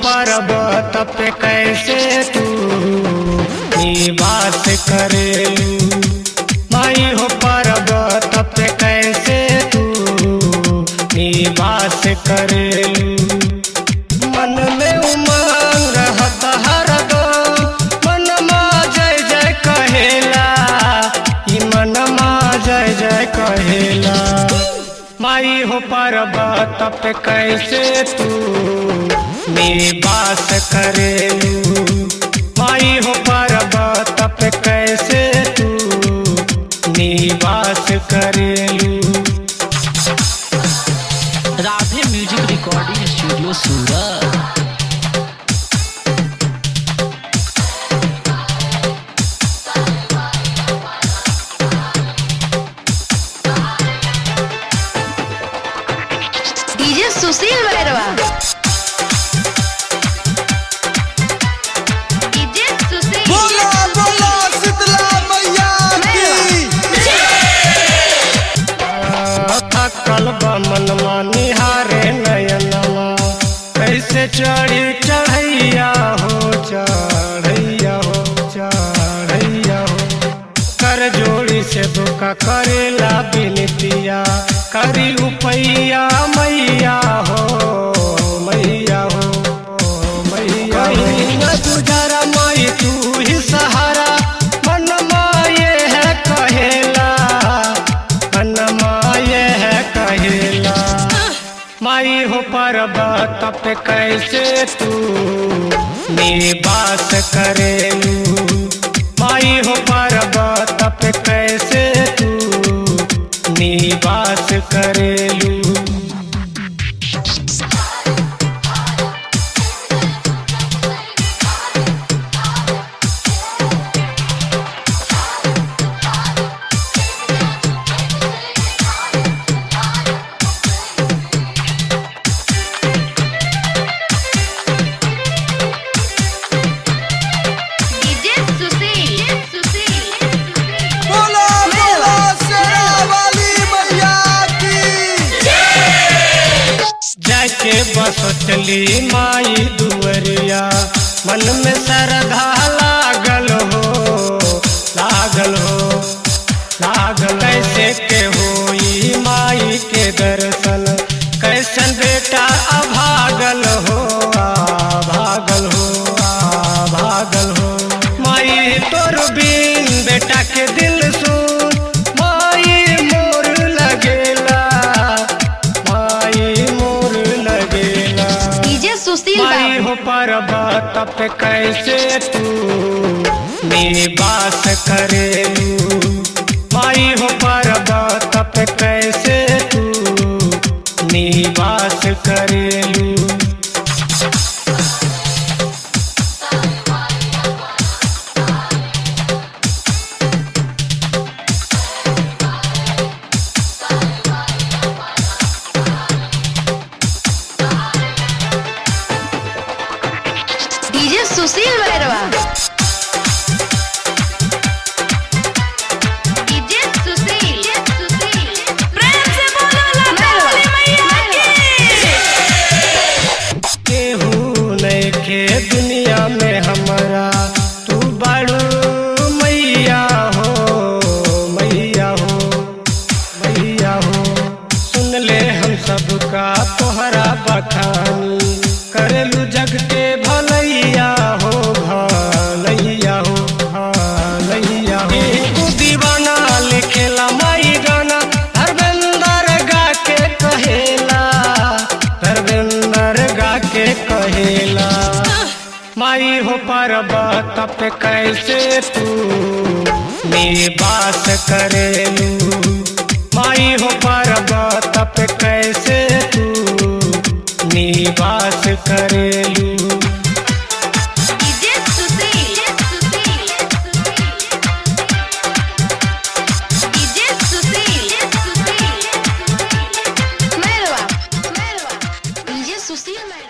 पर्वत पे कैसे तू निवास करेलू माई हो पर्वत पे कैसे तू निवास करेलू मन में उमंग रहत हरदम मन जय जय कहेला ई मन जय जय कहेला माई हो पर्वत पे कैसे तू निवास करेलू माई हो पर्वत पे कैसे तू निवास करेलू Radhe music recording studio Surat DJ Sushil Bhairwa DJ Sushil बोला बोला शीतला मैया की थकल बमनवा निहारे नयनवा कैसे चढ़ी चढ़ैया हो चढ़ैया हो चढ़ैया हो कर जोड़ी से दुका करेला बिनतिया करी उपैया मैया हो मैया हो मैया हो गुजरा माई तू ही सहारा मन माये है कहेला मन माये है कहेला माई हो पर्वत पे कैसे तू निवास करेलू माई हो पर्वत पे कैसे तू निवास करेलू डीजे सुशील सुशील बोला बोला शेरा वाली मैया की जाके बस चली माई दुवरिया मन में श्रद्धा लागल हो लागल हो लागल कैसे के होई माई के दर्शन कैसन बेटा अभागल हो भागल हो भागल हो माई तोर बिन बेटा के दिल सुन माई मोर लगेला माई मोर लगेला डीजे सुशील माई हो पर्वत पे कैसे तू निवास करेलू माई हो पर्वत पे कैसे तू निवास करेलू डीजे सुशील भैरवा डीजे सुशील प्रेम से बोलो लखनऊ मैया की केहू नइखे दुनिया में हमारा तू बड़ू मैया हो मैया हो मैया हो सुन ले हम सबका तोहरा बखानी करेलू जग के भलैया हो भलैया हो भलैया हो तू दीवाना लिखेला माई गाना धर्मेंद्र गा के कहेला धर्मेंद्र गा के कहेला माई हो पर्वत पे कैसे तू निवास करेलू माई हो पर्वत पे कैसे तू निवास करेलू DJ Sushil DJ Sushil Merwa Merwa DJ Sushil मेरवा